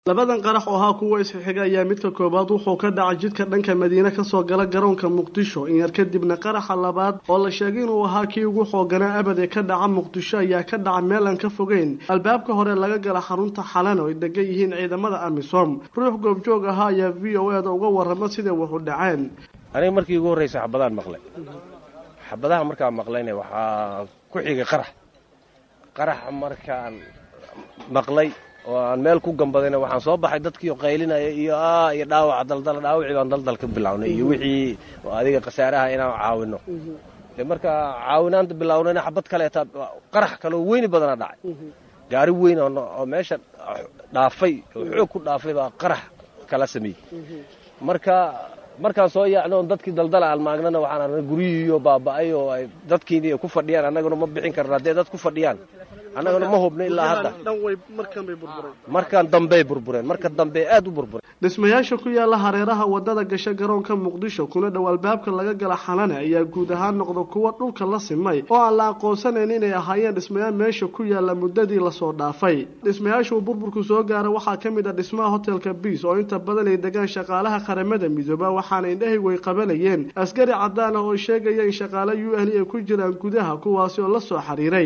labadan qarax oo ahaa kuwa isxixiga ayaa midka koowaad wuxuu ka dhacay jidka dhanka madiine kasoo gala garoonka muqdisho in yar kadibna qaraxa labaad oo la sheegay inuu ahaa kii ugu xooganaa abad ee ka dhaca muqdisho ayaa ka dhaca meel aan ka fogeyn albaabka hore laga gala xarunta xalan oo ay degan yihiin ciidamada amisom ruux goobjoog ahaa ayaa v o e da uga warrama siday waxu dhaceen aniga markii ugu horreysa xabadaan maqlay xabadaha markaan maqlayna waxaa ku xigay qarax qarax markaan maqlay oo aan meel ku gambadayna waxaan soo baxay dadkiio qaylinaya iyo a iyo dhaawaca daldala dhaawacii baan daldal ka bilownay iyo wixii adiga khasaaraha inaan caawino de marka caawinaanta bilownayna xabad kaleeta qarax kaleo weyni badana dhacay gaari weyn oo meesha dhaafay oo xoog ku dhaafay baa qarax kala sameeyey marka markaan soo yaacno on dadkii daldala almaagnana waxaan arnay guryihiiyo baaba'ay oo ay dadkiini ku fadhiyaan annaguna ma bixin karna haddee dad ku fadhiyaan annaguna ma hubno ilaa hadda markaan dambey burbureen marka dambe aad u burbureen dhismayaasha ku yaala hareeraha wadada gasha garoonka muqdisho kuna dhow albaabka laga gala xalane ayaa guud ahaan noqda kuwa dhulka la simay oo aan la aqoonsanayn inay ahaayeen dhismayaal meesha ku yaala muddadii lasoo dhaafay dhismayaasha uu burburku soo gaara waxaa ka mid ah dhismaha hotelka biis oo inta badan ay degaan shaqaalaha qaramada midooba waxaana indhahaygu ay qabanayeen askari cadaan ah oo sheegaya in shaqaale u ahli ay ku jiraan gudaha kuwaasi oo la soo xiriiray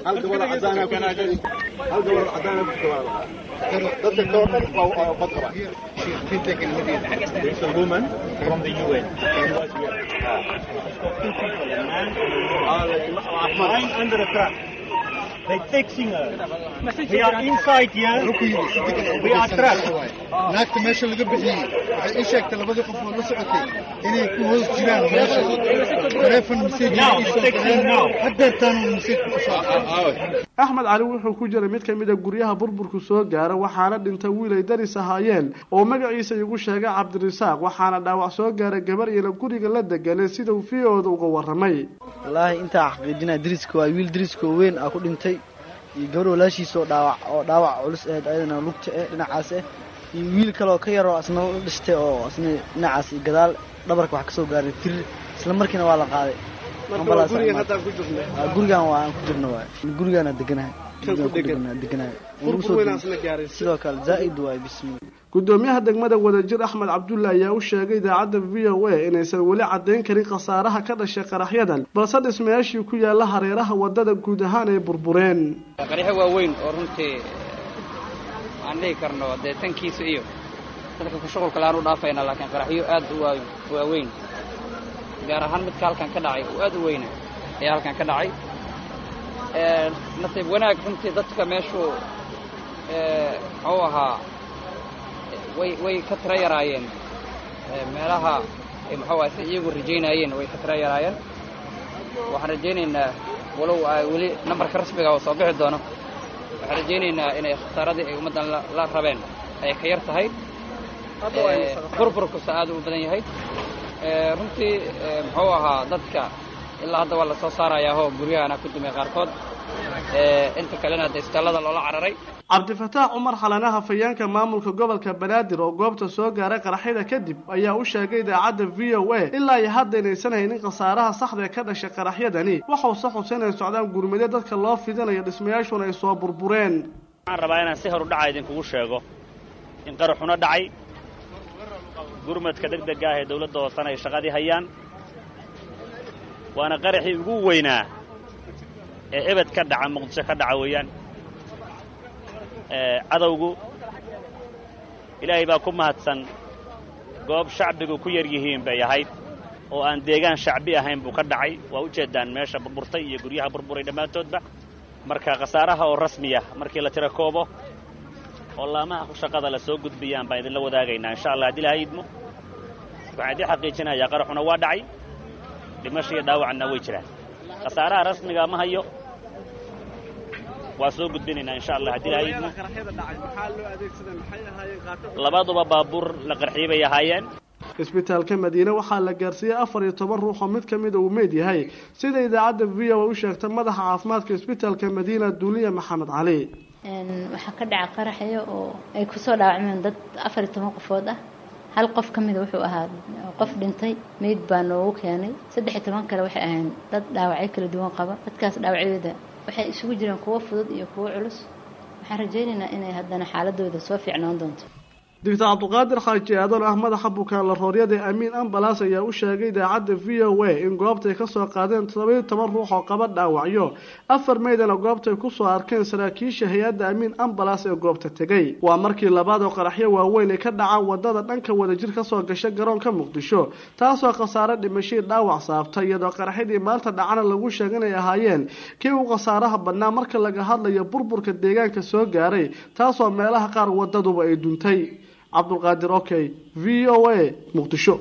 They're fixing her. We are inside here. We are trapped. naagta meesha laga bixiyey waxay ii sheegtay labadii qof oo la socotay inay ku hoos jiraan meesha taleefon messajhadeertaan messaj axmed cali wuxuu ku jiray mid ka mid a guryaha burburku soo gaara waxaana dhintay wiil ay daris ahaayeen oo magaciisa igu sheegay cabdirasaaq waxaana dhaawac soo gaaray gabar iyana guriga la deganay sida uu v o da uga warramay wallaahi intaa xaqiijinaa dariska waa wiil dariskoo weyn ah ku dhintay iyo gabar walaashiisa oo dhaawac oo dhaawac culus ahayd ayadana lugta eh dhinacaas eh iyo wiil kaleoo ka yaroo asna la dhistay oo asna dhinacaas iyo gadaal dhabarka wax ka soo gaaray tirir isla markiina waa la qaaday gurigan waa aan ku jirno waay gurigaana deganahay sidoo kale zaaid waay bismi gudoomiyaha degmada wadajir axmed cabdulle ayaa u sheegay idaacadda v o a inaysan weli caddayn karin khasaaraha ka dhashay qaraxyadan balse dhismayaashii ku yaalla hareeraha waddada guud ahaan ay burbureen qaraxyo waaweyn oo runtii aan dhihi karno dee tankiisa iyo dadka ku shuqulka laan u dhaafayna laakiin qaraxyo aad u waaweyn gaar ahaan midka halkan ka dhacay oo aad u weyna ayaa halkan ka dhacay nasiib wanaag runtii dadka meeshuu muxuu ahaa way way ka tira yaraayeen meelaha ay muxuu aha si iyagu rajaynayeen way ka tira yaraayeen waxaan rajaynaynaa walow ay weli nambarka rasmiga oo soo bixi doono waxaan rajaynaynaa inay khasaaradii ay ummaddan la rabeen ay ka yar tahay burburkusa aad u badan yahay runtii muxuu ahaa dadka ilaa hadda waa la soo saarayaahoo guryahana ku dumay qaarkood inta kalena hadda istaalada loola cararay cabdifataax cumar xalanaha fayaanka maamulka gobolka banaadir oo goobta soo gaaray qaraxyada kadib ayaa u sheegay idaacadda v o a ilaa iyo hadda inaysan haynin khasaaraha saxda ee ka dhashay qaraxyadani waxause xuse inay socdaan gurmade dadka loo fidinayo dhismayaashuna ay soo burbureen waxaan rabaa inaan si horu dhaca idinkugu sheego in qaraxuna dhacay gurmadka degdega ah ee dawladda hoosana ay shaqadii hayaan waana qaraxii ugu weynaa ee ebed ka dhaca muqdisho ka dhaca weeyaan cadowgu ilaahay baa ku mahadsan goob shacbigu ku yar yihiin bay ahayd oo aan deegaan shacbi ahayn buu ka dhacay waa u jeeddaan meesha burburtay iyo guryaha burburay dhammaantoodba marka khasaaraha oo rasmiya markii la tiro koobo oo laamaha ku shaqada la soo gudbiyaan baan idinla wadaagaynaa insha allah haddii ilahay idmo waxaan idiin xaqiijinayaa qaraxuna waa dhacay dhimasho iyo dhaawacna way jiraan khasaaraha rasmiga ma hayo waa soo gudbinaynaa insha allah haddii ilahay idmo labaduba baabuur la qarxiyey bay ahaayeen isbitaalka madiine waxaa la gaarsiiyey afar iyo toban ruux oo mid ka mida uu meyd yahay sida idaacadda v o a u sheegtay madaxa caafimaadka isbitaalka madiina duuliya maxamed cali waxaa ka dhaca qaraxyo oo ay kusoo dhaawacmeen dad afar iyo toban qofood ah hal qof ka mida wuxuu ahaa qof dhintay meyd baa noogu keenay saddex iyo toban kale waxay ahayn dad dhaawacyo kala duwan qaba dadkaas dhaawacyadooda waxay isugu jireen kuwo fudud iyo kuwo culus waxaan rajaynaynaa inay haddana xaaladooda soo fiicnaan doonto doctor cabdiqaadir xaaji aadan ah madaxa bukaan la rooryada amiin ambalaas ayaa u sheegay idaacadda v o a in goobtay kasoo qaadeen toddobiyo toban ruux oo qaba dhaawacyo afar meydana goobtay kusoo arkeen saraakiisha hay-adda amiin ambalaas ee goobta tegay waa markii labaad oo qaraxyo waaweyn ay ka dhacaan wadada dhanka wadajir kasoo gasha garoonka muqdisho taasoo khasaare dhimashii dhaawac saabtay iyadoo qaraxyadii maanta dhacana lagu sheegay inay ahaayeen kii u khasaaraha badnaa marka laga hadlayo burburka deegaanka soo gaaray taasoo meelaha qaar wadaduba ay duntay cabdulqaadir okey v o a muqdisho